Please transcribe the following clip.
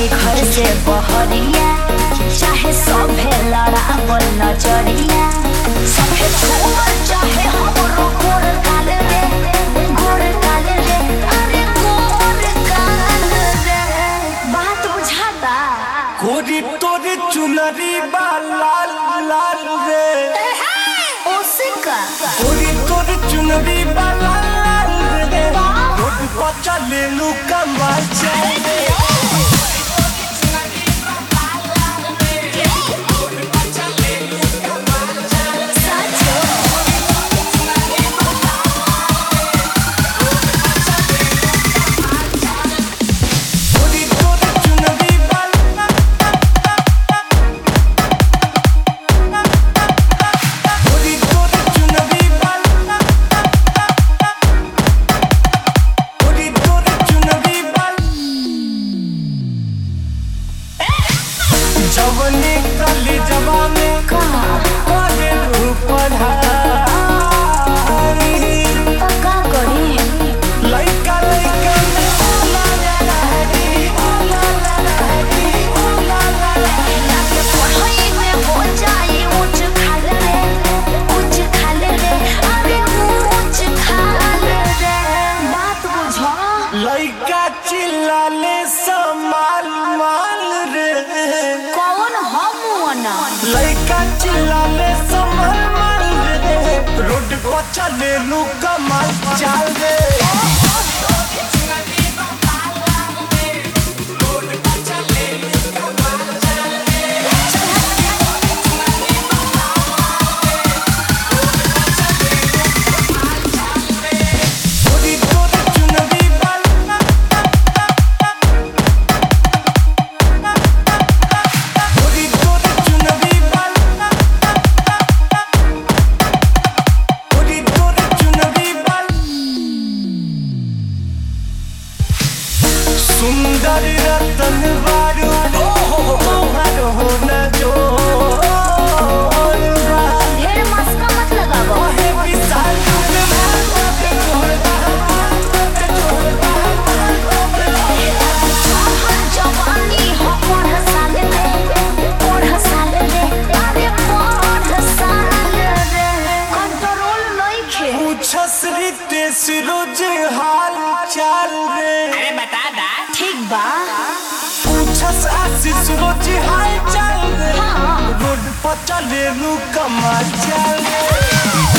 जाई घर से बहरिया चाहे सभे लड़ावल नजरिया सभे छोड़ चाहे हमरो गोर काल रे गोर काल रे अरे गोर काल रे बात बुझाता कोरी तोरे चुनरी बा लाल लाल रे ओसिका कोरी तोरे चुनरी बा लाल लाल रे रोड पर चले लू कमाल चले कोरी तोरे चुनरी बा कोरी तोरे चुनरी बा कोरी तोरे चुनरी बा जवनी कली जवानी करे रूप पढ़ाई का करी लइका लइका में ओला ला लहरी ओला ला लहरी ओला ला लहरी पढ़ाई में हो जाई ऊंच खाल रे ऊंच खाल रे अरे ऊंच खाल रे बात बुझो लइका चिल्लाले समाल माल रे कौन हम वना लइका चिल्लाले समाल माल रे रोड पर चले लू कमाल चाल रे कोरी तोरे चुनरी बाल कोरी तोरे चुनरी बाल कोरी तोरे चुनरी बाल सुंदर रतन बारू तोहर हो न जो ढेर मस्का मत लगावो ओहे विशाल हर जवानी हो पढ़ साल रे पढ़ साल रे अरे पढ़ साल रे कंट्रोल नइखे पूछस रितेश रोज हाल चाल रे अरे बता दा ठीक बा पूछस आशीष रोज हाल चाल रे हाँ। रोड पर चले लू कमाल चाल रे